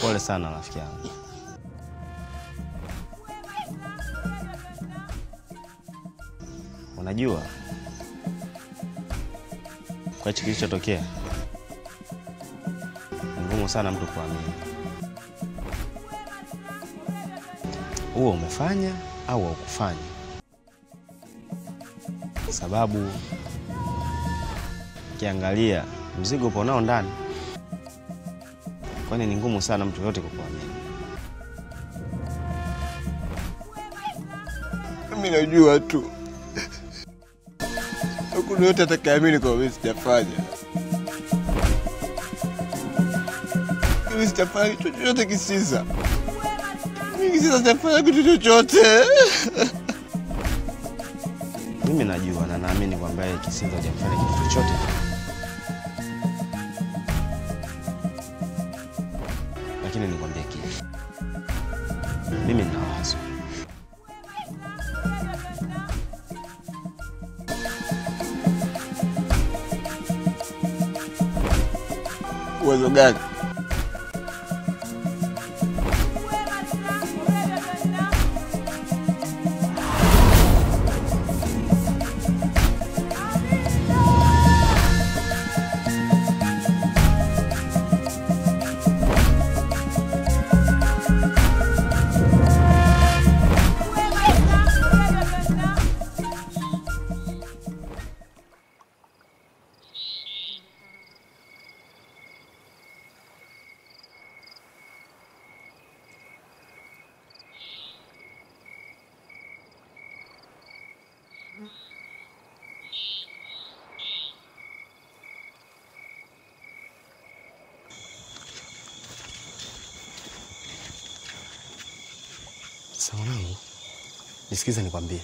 Pole sana rafiki yangu. Unajua kwa hichi kilichotokea ni ngumu sana mtu kuamini. Huo umefanya au haukufanya, sababu ukiangalia mzigo upo nao ndani, kwani ni ngumu sana mtu yote kukuamini. Mimi najua tu hakuna yote atakayeamini kwamba mimi sijafanya. Mimi sijafanya kitu chochote Kisiza. Mimi Kisiza sijafanya kitu chochote. Mimi najua na naamini kwamba yeye Kisinza hajamfanya kitu chochote. Lakini nikwambie kitu, mimi nina wazo. Uwezo gani? Sasa mwanangu, nisikize nikwambie,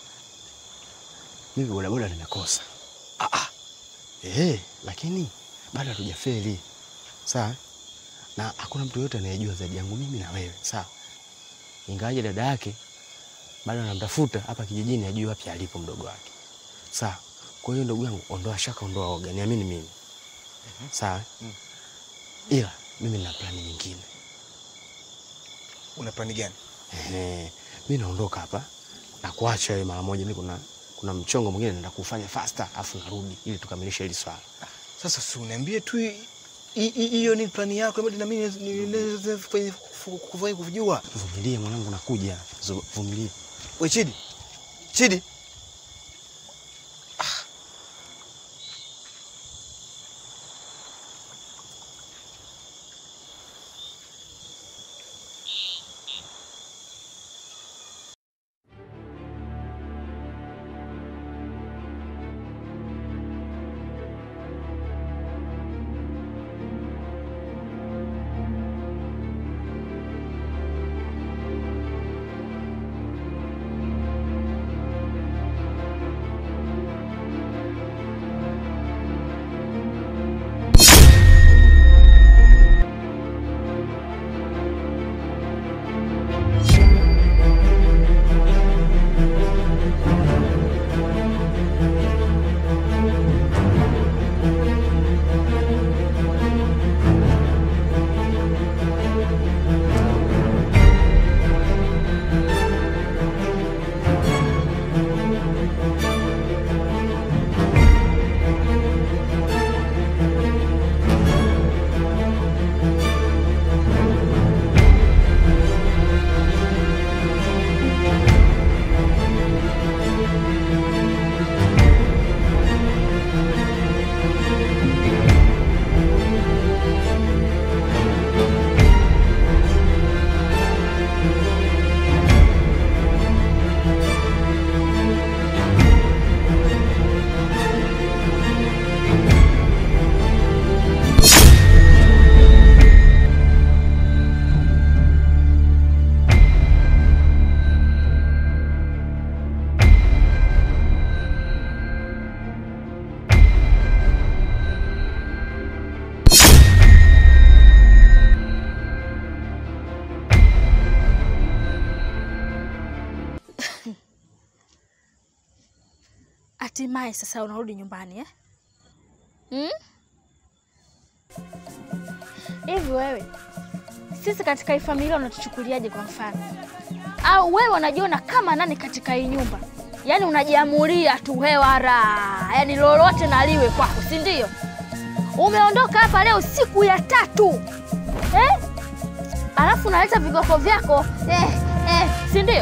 mimi bodaboda nimekosa. Ah, ah. Eh, lakini bado hatujafeli sawa, na hakuna mtu yote anayejua zaidi yangu mimi na wewe sawa. Ingawaje dada yake bado anamtafuta hapa kijijini, ajui wapi alipo mdogo wake sawa. Kwa hiyo ndugu yangu, ondoa shaka, ondoa oga, niamini mimi sawa. Ila mimi nina plani nyingine. Una plani gani? Ehe, mi naondoka hapa na kuacha wewe mara moja. Mi kuna kuna mchongo mwingine naenda kufanya faster, afu narudi ili tukamilishe hili swala. Sasa si uniambie tu hi- hi- hi- hiyo ni plani yako, ili na mimi niweze kufanya kufanya kujua. Vumilie mwanangu, nakuja. Zu- Vumilie. We Chidi, Chidi, Hatimaye sasa unarudi nyumbani eh? Mm? Hivi wewe sisi katika hii familia unatuchukuliaje kwa mfano? Au wewe unajiona kama nani katika hii nyumba? Yaani unajiamulia tu hewara, yaani lolote na liwe kwako, si ndio? Umeondoka hapa leo siku ya tatu eh? Alafu unaleta vigoko vyako eh, eh, si ndio?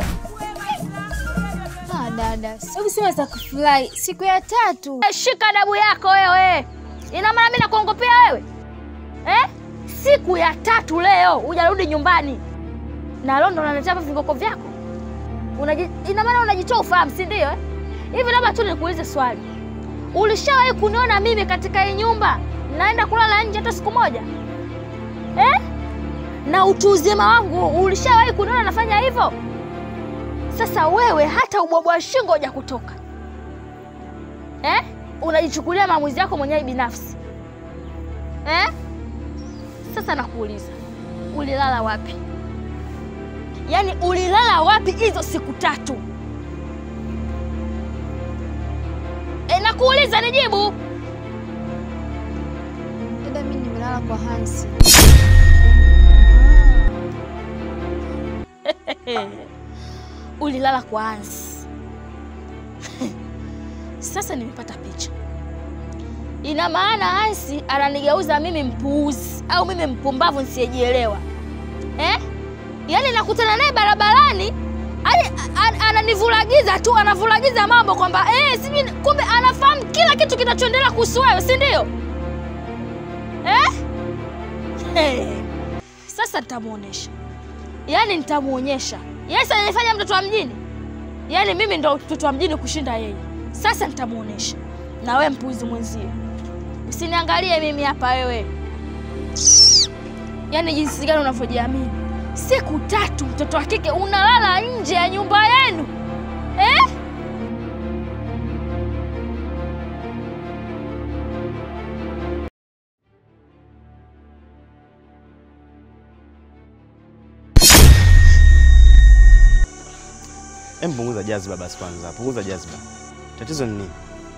Ah, dada, sio kusema za kufurahi siku ya tatu. Eh, Shika adabu yako wewe. Ina maana mimi nakuongopea wewe eh? Siku ya tatu leo hujarudi nyumbani na leo ndo unaletea hapa vingoko vyako Unaji, ina maana unajitoa ufahamu, si ndio eh? Hivi labda tu nikuulize swali, ulishawahi kuniona mimi katika hii nyumba naenda kulala nje hata siku moja eh? Na utu uzima wangu ulishawahi kuniona nafanya hivyo? Sasa wewe hata ubwabwa wa shingo huja kutoka eh? Unajichukulia maamuzi yako mwenyewe binafsi eh? Sasa nakuuliza, ulilala wapi? Yaani ulilala wapi hizo siku tatu? E, nakuuliza nijibu. Dada, mimi nimelala kwa Hansi. Ulilala kwa Hansi. Sasa nimepata picha. Ina maana Hansi ananigeuza mimi mpuuzi au mimi mpumbavu nisiyejielewa eh? Yaani nakutana naye barabarani yaani a- a- ananivulagiza tu, anavulagiza mambo kwamba eh, sijui kumbe anafahamu kila kitu kinachoendelea kuhusu wewe, si ndio eh? Hey. Sasa nitamuonesha, yaani nitamuonyesha Yes, ananifanya mtoto wa mjini, yaani mimi ndo mtoto wa mjini kushinda yeye. Sasa nitamuonesha, na wewe mpuzi mwenzie, usiniangalie mimi hapa wewe, yaani jinsi gani unavyojiamini. Siku tatu mtoto wa kike unalala nje ya nyumba yenu eh? Em, punguza jazba basi kwanza, punguza jazba. Tatizo ni nini?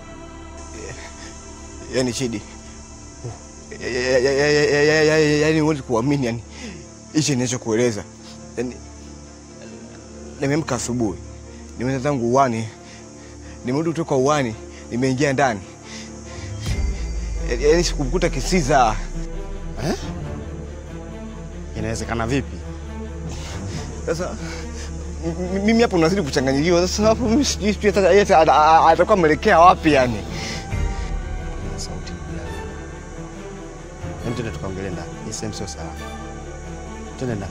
Yaani Chidi, Ya- ya- ya- ya- ya- ya- ya- ya- yaani huwezi kuamini, yani hichi ninachokueleza. Yani nimeamka asubuhi, nimeenda zangu uwani, nimerudi kutoka uwani, nimeingia ndani, Ya- yaani sikumkuta Kisiza. Eh? Inawezekana vipi? Sasa m- m- mimi hapo unazidi kuchanganyikiwa. Sasa hapo mimi sijui sijui hata yeye ata- ata- atakuwa ameelekea wapi yani. Ina sauti ndugu yangu. Hem, twende tukaongelee ndani. Hii sehemu sio salama. Twende ndani.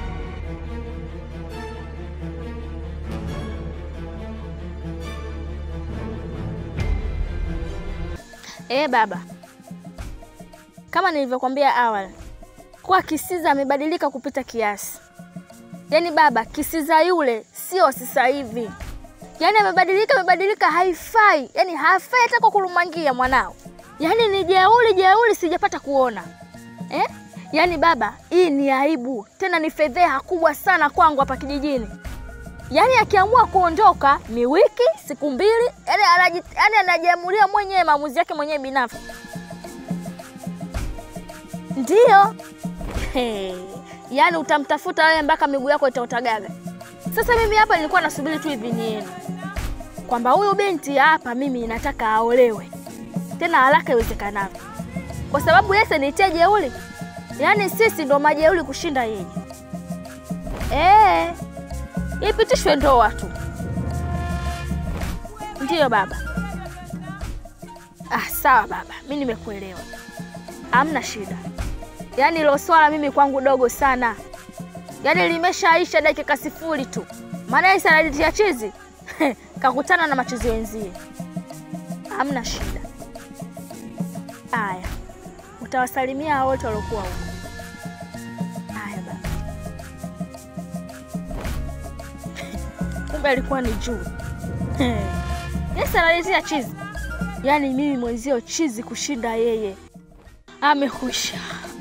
Eh, baba, kama nilivyokwambia awali kuwa Kisiza amebadilika kupita kiasi. Yaani baba, Kisiza yule sio sasa hivi, yaani amebadilika, amebadilika, haifai, yaani hafai hata kwa kulumangia mwanao, yaani ni jeuli jeuli, sijapata kuona eh? Yaani baba, hii ni aibu, tena ni fedheha kubwa sana kwangu hapa kijijini. Yaani akiamua kuondoka ni wiki siku mbili, yaani anaji, yaani anajiamulia mwenyewe maamuzi yake mwenyewe binafsi. Ndiyo. Hey. Yaani utamtafuta wewe mpaka miguu yako itaotagaga. Sasa mimi hapa nilikuwa nasubiri tu idhini yenu kwamba huyu binti hapa mimi nataka aolewe tena haraka iwezekanavyo, kwa sababu yeye nitie jeuli, yaani sisi ndo majeuli kushinda yeye. Eh, ipitishwe ndoa tu. Ndiyo baba. Ah, sawa baba, mi nimekuelewa, hamna shida. Yaani hilo swala mimi kwangu dogo sana, yaani limeshaisha dakika sifuri tu, maana hii sanaditi ya chizi kakutana na machizi wenzie, hamna shida. Aya, utawasalimia hao wote waliokuwa huko. Aya baba. Kumbe alikuwa ni juu. Yes, analetea chizi, yaani mimi mwenzio chizi kushinda yeye. Amekwisha.